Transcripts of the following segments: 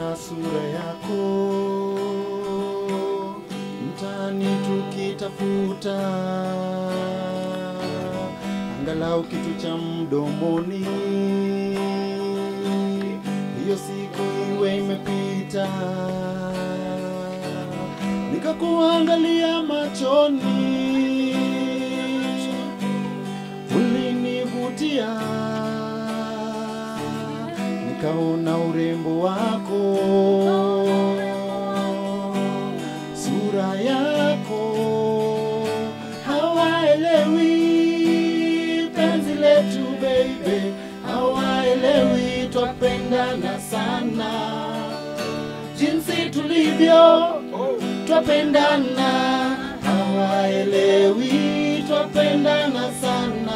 sura yako mtaani tukitafuta angalau kitu cha mdomoni, hiyo siku iwe imepita, nikakuangalia machoni, ulinivutia, nikaona urembo wako, sura yako, hawaelewi penzi letu baby, hawaelewi twapendana sana, jinsi tulivyo twapendana, hawaelewi twapendana sana,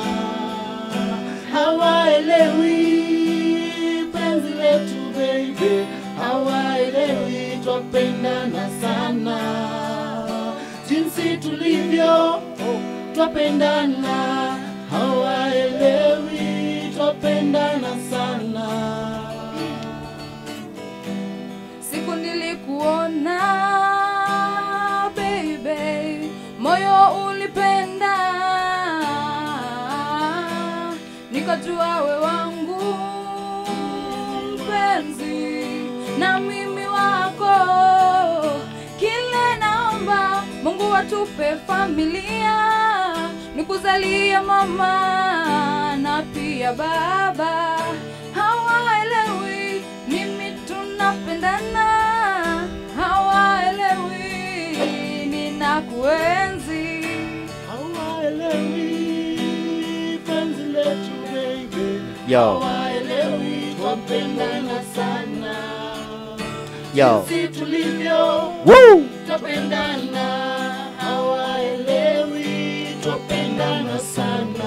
hawaelewi penzi letu baby, hawaelewi twapendana sana, jinsi tulivyo twapendana, hawaelewi twapendana sana. Siku nilikuona baby, moyo ulipenda, nikajua we wangu mpenzi, na mimi wako. Kile naomba Mungu atupe familia, nikuzalie mama na pia baba. Hawaelewi mimi tunapendana, hawaelewi ninakuenzi. Hawaelewi penzi letu baby, Yo. hawaelewi twapendana sana, Yo. jinsi tulivyo Woo! twapendana, hawaelewi twapendana sana,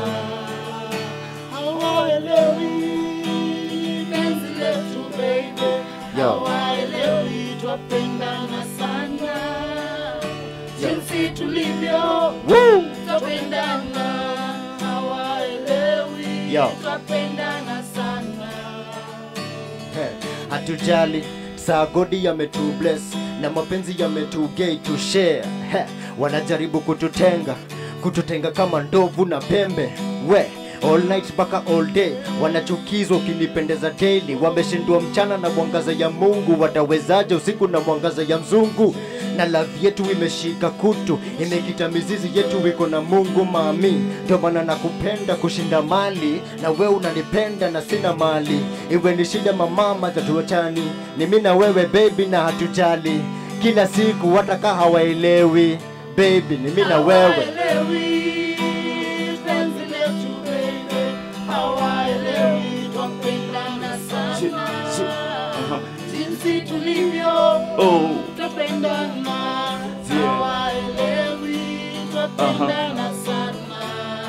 hawaelewi penzi letu baby, Yo. hawaelewi twapendana sana, jinsi tulivyo Woo! twapendana, hawaelewi Yo. twapendana sana. He, hatujali saa godi yametu bless na mapenzi yametugei to share He, wanajaribu kututenga kututenga kama ndovu na pembe we all night mpaka all day wanachukizwa ukinipendeza daily wameshindwa mchana na mwangaza ya mungu watawezaje usiku na mwangaza ya mzungu na love yetu imeshika kutu imekita mizizi yetu iko na mungu mami ndio maana nakupenda kushinda mali na wewe unanipenda na sina mali iwe ni shida mamama tatuachani ni mimi na wewe baby na hatujali kila siku wataka hawaelewi baby ni mimi na wewe Hawaelewi penzi letu baby, hawaelewi twapendana sana, jinsi tulivyo twapendana, hawaelewi twapendana sana,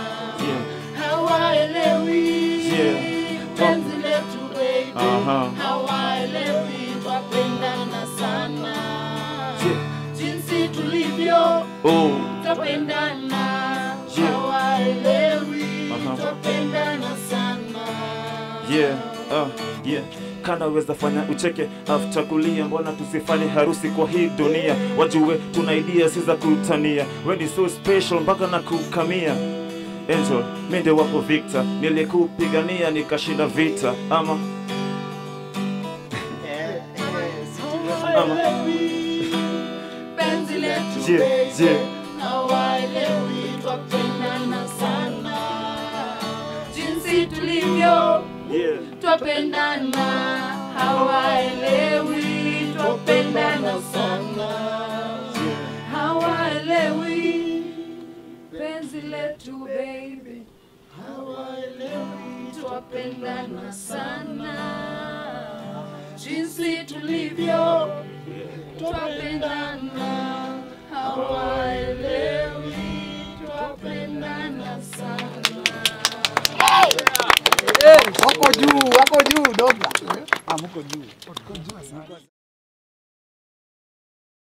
hawaelewi penzi letu baby, hawaelewi twapendana sana, jinsi tulivyo twapendana hawaelewi twapendana sana yeah, uh, yeah. kana weza fanya ucheke after kulia mbona tusifanye harusi kwa hii dunia wajue tuna idea si za kutania we ni so special mpaka na kukamia angel minde wapo victor nilikupigania nikashinda vita ama hawaelewi penzi letu Yeah, baby, yeah. hawaelewi twapendana sana jinsi tulivyo yeah. twapendana hawaelewi twapendana sana hawaelewi penzi letu baby, hawaelewi twapendana sana jinsi tulivyo